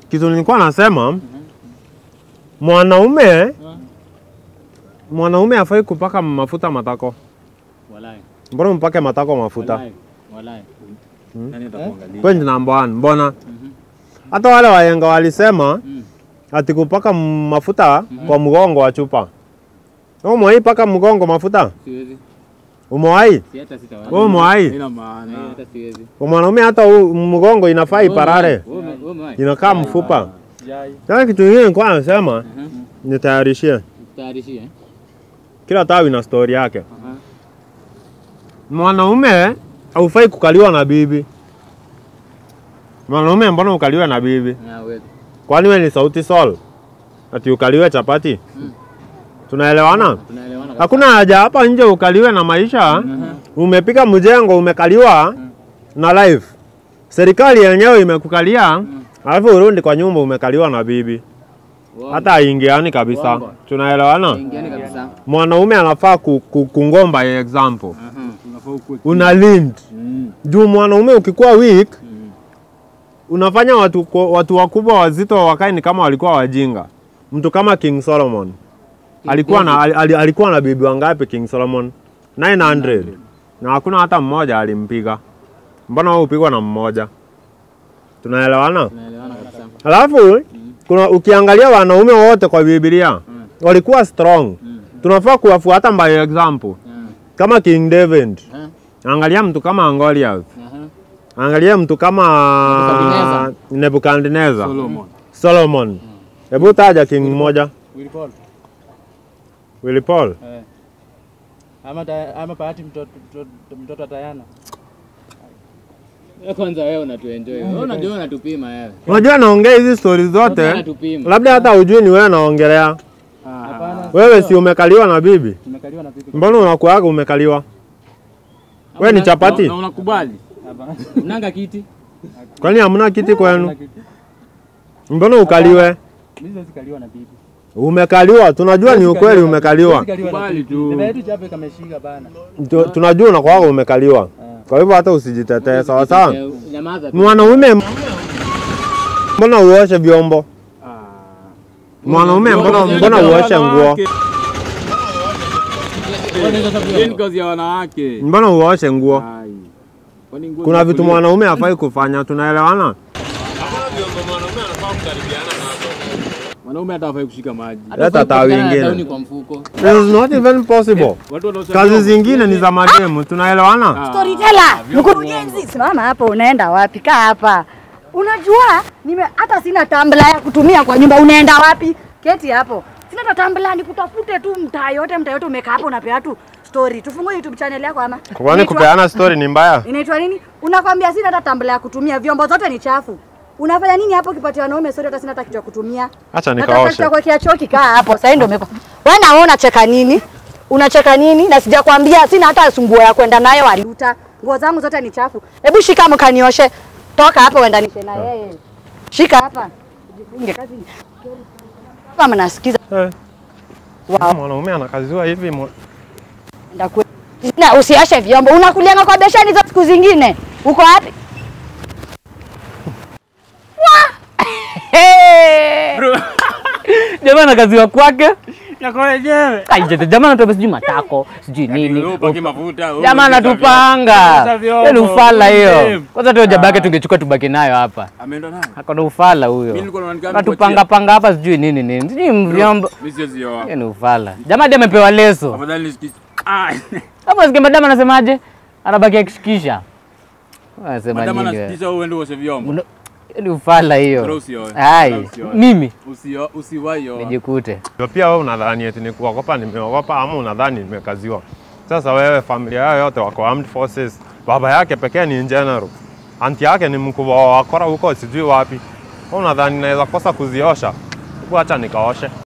kitu nilikuwa nasema mwanaume mwanaume afai kupaka mafuta matako. Walai. Mbona mpake matako mafuta? Walai. Walai. Nani atakuangalia? Point number one, mbona hata wale wahenga walisema Mm. ati kupaka mafuta kwa mgongo wa chupa. Wewe umewahi paka mgongo mafuta? Siwezi. Umewahi? Si hata sitawahi. Wewe umewahi? Haina maana. Eh, hata siwezi. Kwa mwanaume hata huu mgongo inafaa iparare, Wewe ume- wewe umewahi? inakaa mfupa. Sijai. Sasa kitu kingine nilikuwa nasema Mhm. nitayarishie. Tayarishie. Kila tawi na story yake. Aha. Mwanaume haufai kukaliwa na bibi. Mwanaume mbona ukaliwe na bibi? Na wewe. Kwani wewe ni sauti sol? Ati ukaliwe chapati? Mm. Tunaelewana? Tunaelewana kabisa. Hakuna haja hapa nje ukaliwe na maisha. Umepika mjengo umekaliwa na life. Serikali yenyewe imekukalia, alafu urudi kwa nyumba umekaliwa na bibi. Wow. Hata haingiani kabisa. Wamba. Tunaelewana? Ingiani kabisa. Mwanaume anafaa ku, ku, kungomba example. Aha. Unafaa ukue. Una lead. Mm. Juu mwanaume ukikuwa weak Mm. unafanya watu, kwa- watu wakubwa wazito wakae ni kama walikuwa wajinga. Mtu kama King Solomon alikuwa na, al, al, alikuwa na bibi wangapi King Solomon? 900 na hakuna hata mmoja alimpiga. Mbona wewe upigwa na mmoja? Tunaelewana? Tunaelewana kabisa. Alafu kuna ukiangalia wanaume wote kwa Biblia walikuwa strong. Tunafaa kuwafuata by example. Mm. Kama King David, Aha. angalia mtu kama Goliath. Aha. Angalia mtu kama Nebukadneza. Nebukadneza, Solomon. Solomon. Hebu taja king mmoja. Willy Paul. Willy Paul. Eh. Ama ta, ama bahati mtoto mtoto, mtoto wa Diana. Wewe kwanza wewe unatuenjoy. Wewe unajua unatupima wewe. Unajua naongea hizi stori Wewe zote, unatupima. labda hata ujui ni wewe naongelea. Hapana. Wewe si umekaliwa na bibi? Tumekaliwa na bibi. Mbona unakuaga umekaliwa? Wewe ni chapati? Na unakubali? Hapana. Unanga kiti? Kwani hamna kiti kwenu? Hakuna kitu. Mbona ukaliwe? Mimi siwezi kaliwa na bibi. Umekaliwa, tunajua ni ukweli umekaliwa. Siwezi kaliwa na Kubali bibi. tu. Dada yetu chape kameshika bana. Tu- Tunajua unakuaga umekaliwa. Kwa hivyo hata usijitetee, sawa sawa? Eh, Nyamaza tu. Mwanaume mbona uoshe vyombo? Ah. Mwanaume mbona mbona uoshe nguo? Hii ni kazi ya wanawake. Mbona uoshe nguo? Ai. Kwani nguo Kuna vitu mwanaume hafai kufanya, tunaelewana? mwanaume hata hafai kushika maji. Leta tawi Kupigana na ingine. tauni kwa mfuko. It is not even possible. Watu wanaosha Kazi vyombo. zingine ni za mademu, tunaelewana? Ah. Storyteller, mkurugenzi, simama hapa, unaenda wapi? Kaa hapa. Unajua nime hata sina tambla ya kutumia kwa nyumba. Unaenda wapi? Keti hapo. Sina hata tambla, nikutafute tu mtaa yote, mtaa yote umekaa hapo unapea tu story. Tufungue YouTube channel yako ama? Kwani Inaitwa- kupeana story ni mbaya? Inaitwa nini? Unakwambia sina hata tambla ya kutumia, vyombo zote ni chafu. Unafanya nini hapo ukipatia wanaume story hata sina hata kitu ya kutumia? Acha Nataka nikaoshe. kwa kiachoki kaa hapo. Sasa ndio umepa. Wewe na wewe unacheka nini? Unacheka nini? Na sijakwambia sina hata sunguo ya kwenda nayo aliuta. Nguo zangu zote ni chafu. Hebu shika mkanioshe. Toka hapa uendanishe na yeye. Shika hapa. Ujifunge kazi. Kama nasikiza Eh, wow. Mwanaume anakaziwa hivi mwa- Enda kwe. Na usiashe vyombo. Unakulianga kwa besheni za siku zingine. Uko wapi? Hey! jamaa anakaziwa kwake Yako wenyewe. Ai, jamaa anatupa sijui matako sijui nini Upaki mafuta. jamaa anatupanga Osha vyombo. Hiyo ni ufala hiyo Dem. kwanza tu jaba yake tungechukua tubaki nayo hapa Ameenda naye. akona ufala Mimi huyo nilikuwa naonekana anatupanga panga hapa sijui nini nini sijui vyombo Mimi siwezi oa. hiyo ni ufala jamaa hadi amepewa leso Afadhali nisikie. Ah. hapo nasikia madam anasemaje anabaki akishikisha anasema Madama nini wewe? anasikisha uende uoshe vyombo. Una- hiyo ni ufala Bora hiyo usioe. ai Bora usioe. mimi Usio usiwahi oa. nijikute Ndio pia wewe unadhani eti ni kuogopa nimeogopa ama unadhani nimekaziwa. Sasa wewe familia yao yote wako armed forces. Baba yake pekee ni general. Anti yake ni mkubwa wa wakora huko sijui wapi. Wewe unadhani naweza kosa kuziosha? Hebu acha nikaoshe.